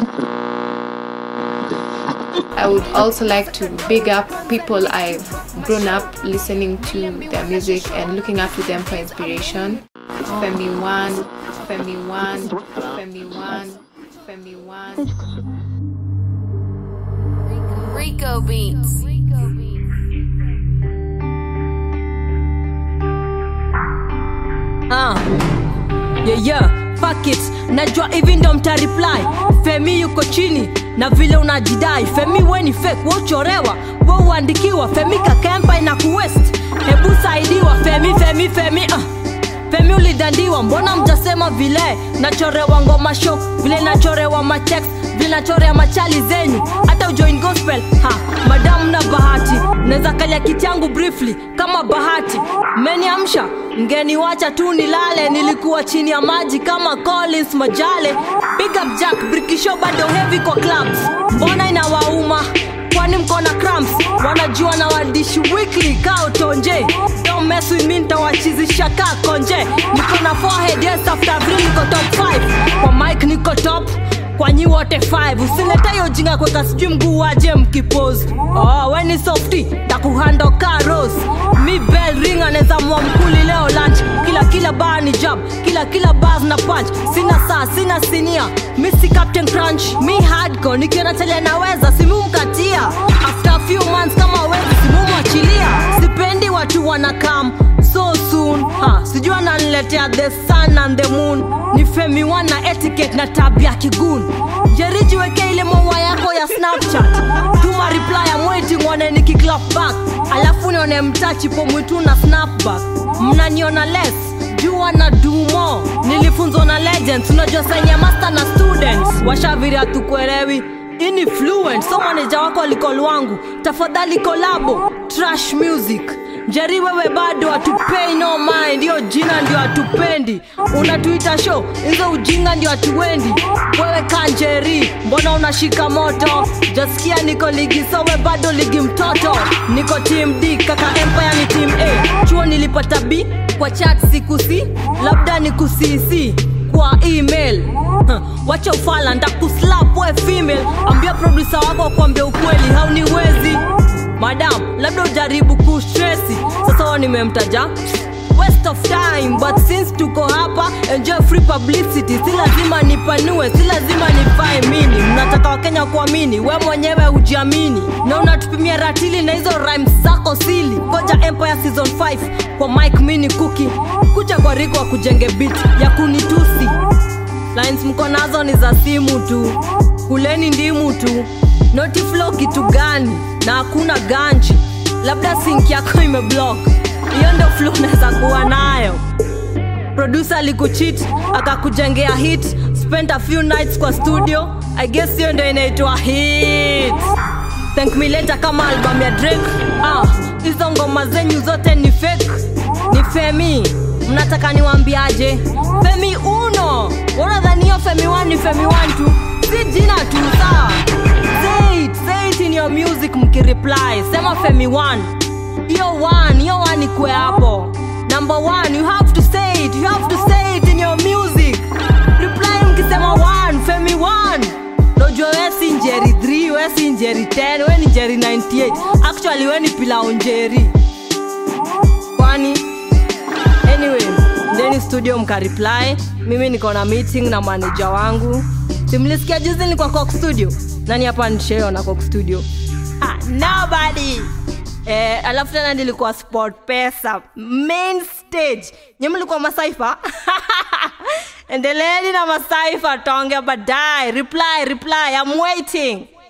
I would also like to big up people I've grown up listening to their music and looking up to them for inspiration. Femi One, Femi One, Femi One, Femi One. Rico Beats. Ah. Yeah, yeah. Fuck it. Najua hivi ndo mta reply. Femi yuko chini na vile unajidai. Femi we ni fake, we uchorewa, we uandikiwa. Femi kakempa ina kuwest. Hebu saidiwa. Femi, Femi, Femi. Ah. Femi ulidandiwa, mbona mjasema vile nachorewa ngoma show, vile nachorewa matext, vile nachorea machali zenyu, hata ujoin gospel. Ha, madamu na bahati, naweza kalia kiti yangu briefly kama bahati. Mmeniamsha, mgeniwacha tu nilale, nilikuwa chini ya maji kama Collins Majale. Big up Jack, Brikisho bado heavy kwa clubs, mbona inawauma? kwani mko na cramps wanajua na wadishi weekly kao tonje don't mess with me nitawachizisha ka konje niko na forehead yes after three niko top 5 kwa mic niko top kwa nyi wote 5 usileta hiyo jinga kweka sijui mguu waje mkipose oh, we ni softy takuhando ka rose mi bell ring anaweza mwa mkuli leo lunch kila kila bar ni jab kila kila bars na punch sina saa sina sinia mi si captain crunch mi hardcore nikiona tele naweza simumkatia after a few months kama wezi simumwachilia sipendi watu wanakam so soon ha, sijui ananiletea the sun and the moon ni femi wana etiquette na tabia kigun jeriji weke ile maua yako ya snapchat tuma reply I'm waiting one nikiklap back alafu nione mtachipo mwitu na snapback mnaniona less jua na dumo nilifunzwa na legends unajua senye master na students washaviri hatukuelewi ini fluent so maneja wako alikol wangu tafadhali kolabo trash music jeri wewe bado hatupei no mind hiyo jina ndio hatupendi unatuita show hizo ujinga ndio hatuendi wewe kanjeri mbona unashika moto jasikia niko ligi so we bado ligi mtoto niko team d kaka empire ni team a chuo nilipata b kwa chat sikusi labda ni kusisi kwa email Huh, wacha ufala ndakuslap we female ambia produsa wako kwambia ukweli hauniwezi madam labda ujaribu kustresi sasa wa nimemtaja waste of time but since tuko hapa enjoy free publicity si lazima nipanue si lazima nifae mini mnataka wakenya kuamini we mwenyewe ujiamini na unatupimia ratili na hizo rhymes zako sili koja empire season 5 kwa mike mini kuki kucha kwa riko wa kujenge bit ya kunitusi lines mko nazo ni za simu tu kuleni ndimu tu notiflo kitu gani na hakuna ganji labda sink yako imeblock hiyo ndo flu unaweza kuwa nayo produsa alikuchit akakujengea hit spend a few nights kwa studio i guess hiyo ndo inaitwa hit thank me later kama album ya drake ah, hizo ngoma zenyu zote ni fake ni femi mnataka niwambiaje femi uno wanadhanio femi 1 ni femi 1 tu si jina tu sawa say it, say it in your music mkireply sema femi 1 hiyo 1 hiyo 1 ikwe hapo number 1 you have to say it you have to say it in your music reply mkisema 1 femi 1 Nojua we si njeri 3 we si njeri 10 we ni njeri 98 actually we ni pilao njeri kwani anyway ndeni studio mkareply mimi niko na meeting na manaja wangu simlisikia juzi ni kwa cock studio nani hapa nisheo na cock studio ah, nobody Eh, alafu tena nilikuwa sport pesa main stage nye mlikuwa masaifa endeleeni na masaifa tonge baadaye reply reply I'm waiting